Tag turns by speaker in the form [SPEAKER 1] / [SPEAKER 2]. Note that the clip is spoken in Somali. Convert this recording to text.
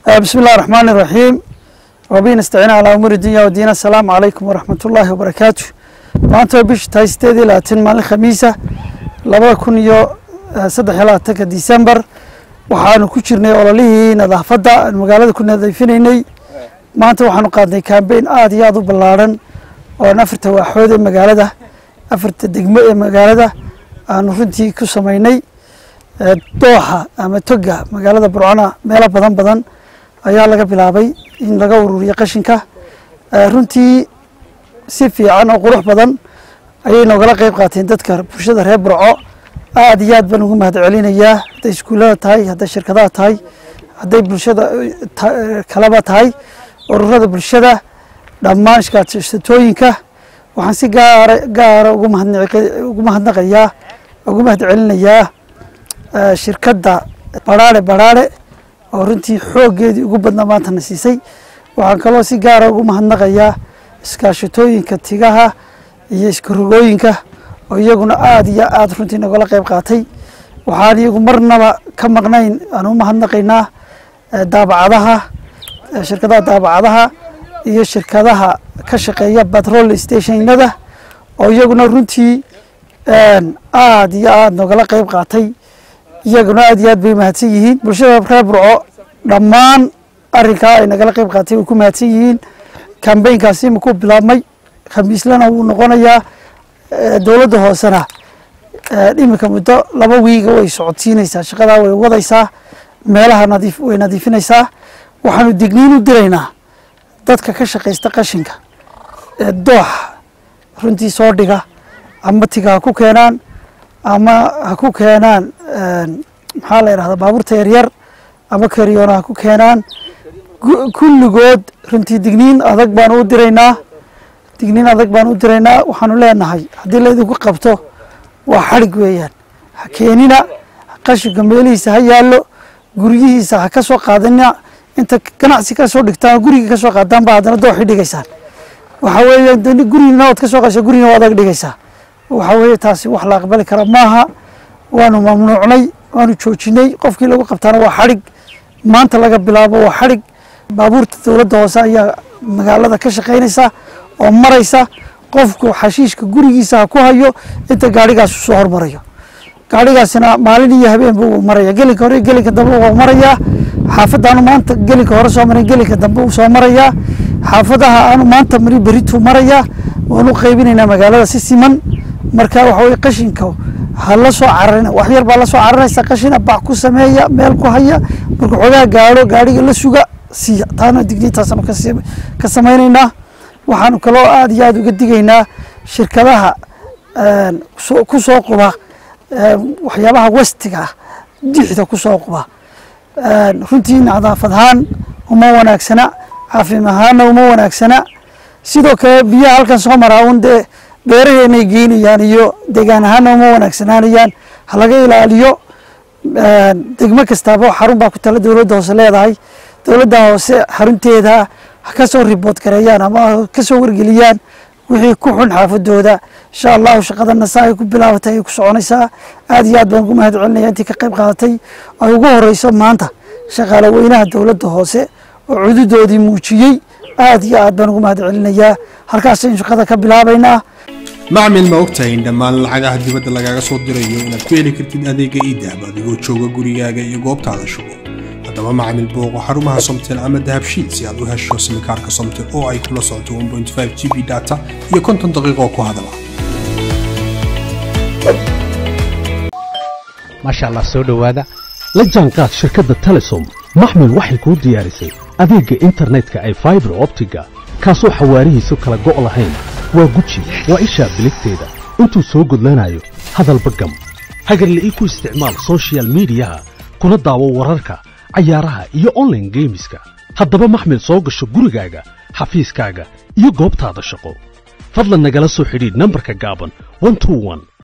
[SPEAKER 1] بسم الله الرحمن الرحيم وبه نستعين على أمور الدنيا والدين السلام عليكم ورحمة الله وبركاته maanta waa bishii tahay sideed iyo labaatan maalin khamiisa labada kun iyo saddex iyo labaatanka disembar waxaanu ku jirnay ololihii nadaafadda aan magaalada ku nadiifinaynay maanta waxaanu qaadnay kambeyn aada iyo aada u ballaarhan oon afarta waaxood ee magaalada afarta degmo ee magaalada aanu runtii ku samaynay dooxa ama toga magaalada burcona meelo badan badan ayaa laga bilaabay in laga ururiyo qashinka runtii si fiican oo qurux badan ayay noogala qeyb qaateen dadka bulshada reer burco aada iyo aad baan ugu mahad celinayaa hadday iskuullada tahay hadday shirkadaha tahay hadday bulshada kaleba tahay ururada bulshada dhammaan iskaashatooyinka waxaan si gaara gaara ugu mahadnugu mahadnaqayaa ugu mahad celinayaa shirkadda baraare baraare oo runtii xooggeedii ugu badnaa maantana siisay waxaan kaloo si gaara ugu mahadnaqayaa iskaashatooyinka tigaha iyo iskarogooyinka oo iyaguna aada iyo aada runtii nagala qeyb qaatay waxaan iyagu marnaba ka maqnayn aan u mahadnaqaynaa daabacadaha shirkadaha daabacadaha iyo shirkadaha ka shaqeeya batrol stationada oo iyaguna runtii aada iyo aada nogala qeyb qaatay iyaguna aada iyo aad bay mahadsan yihiin bulshada reer burco dhammaan arrinkaa ay nagala qeyb qaatay way ku mahadsan yihiin kambeynkaasi makuu bilaabmay khamiislana wuu noqonayaa dowladda hoosena iminka muddo laba wiiga way socodsiinaysaa shaqadaa way wadaysaa meelaha nadiif way nadiifinaysaa waxaanu digniin u diraynaa dadka ka shaqaysta qashinka ee dooxa runtii soo dhiga ama tiga ha ku keenaan ama ha ku keenaan maxaa la yidhahdaa baabuurta yaryar ama karyoona ha ku keenaan kulligood runtii digniin adag baanu u diraynaa digniin adag baanu u diraynaa waxaanu leenahay haddii laydinku qabto waa xadhig weeyaan ha keenina qashinka meelihiisa ha yaallo guryihiisa ha ka soo qaadina inta ganacsi ka soo dhigtaan guriga ka soo qaadaan ba haddana dooxi dhigaysaan waxa weeye gurigina waad ka soo qasha gurigina waad ag dhigaysaa waxa weeye taasi wax la aqbali kara maaha waanu mamnuucnay waanu joojinay qofkii lagu qabtaana waa xadhig maanta laga bilaabo waa xadhig baabuurta dowladda hoose ayaa magaalada ka shaqaynaysa oo maraysa qofku xashiishka gurigiisa ha ku hayo inta gaadhigaas u soo hormarayo gaadhigaasina maalin iyo habeenba wuu maraya gelinka hore gelinka dambe wuu marayaa xaafadaanu maanta gelinka hore soo marin gelinka dambe wuu soo marayaa xaafadaha aanu maanta marin berituu marayaa waanu qaybinaynaa magaalada si siman marka waxa weye qashinka ha la soo cararina wax yar baa la soo cararaysa qashina bac ku sameeya meel ku haya marka xoogaa gaadho gaadhiga la suga siiya taana digniintaasanu ka samaynaynaa waxaanu kaloo aada iyo aada uga digaynaa shirkadaha ku soo quba waxyaabaha westiga ah dixda ku soo quba runtii nadaafad ahaan uma wanaagsana caafimaad ahaanna uma wanaagsana sidoo kale biyaha halkan soo maraa un dee beeraheenay geynayaan iyo deegaan ahaanna uma wanaagsanaanayaan ha laga ilaaliyo degmo kastaaba xarun baa ku tala dowladda hoose leedahay dowladda hoose xarunteeda ha ka soo ribood gareeyaan ama ka soo wargeliyaan wixii ku xun xaafadooda insha allahu shaqadana saa ay ku bilaabatay ayay ku soconaysaa aada iyo aad baan ugu mahad celinaya intii ka qayb qaadatay ay ugu horeyso maanta shaqaale weynaha dowladda hoose oo cududoodii muujiyey aada iyo aad baan ugu mahad celinayaa halkaasaynu shaqada ka bilaabaynaa
[SPEAKER 2] macmil ma ogtahay in dhammaan lacagaha dibadda lagaaga soo dirayo inaad ku heli kartid adeega iidahab adigoo jooga gurigaaga iyo goobtaada shugo haddaba macmil booqo xarumaha somtel ama dahabshiid si aad u hesho simikaarka somtel oo ay kula socoto g b data iyo konton daqiiqoo ku hadala
[SPEAKER 3] maasha allah soo dhowaada la jaanqaad shirkadda telesom maxmil waxay kuu diyaarisay adeegga internetka ay faibar optiga kaasoo xawaarihiisu kala go' lahayn waa guji waa ishaa biligteeda intuu soo gudlanayo hadalba gam hagarla'ii ku isticmaal sochial midiyaha kuna daawo wararka cayaaraha iyo onlaine geemiska haddaba maxmil soo gasho gurigaaga xafiiskaaga iyo goobtaada shaqo fadlan nagala soo xidhiidh nambarka gaaban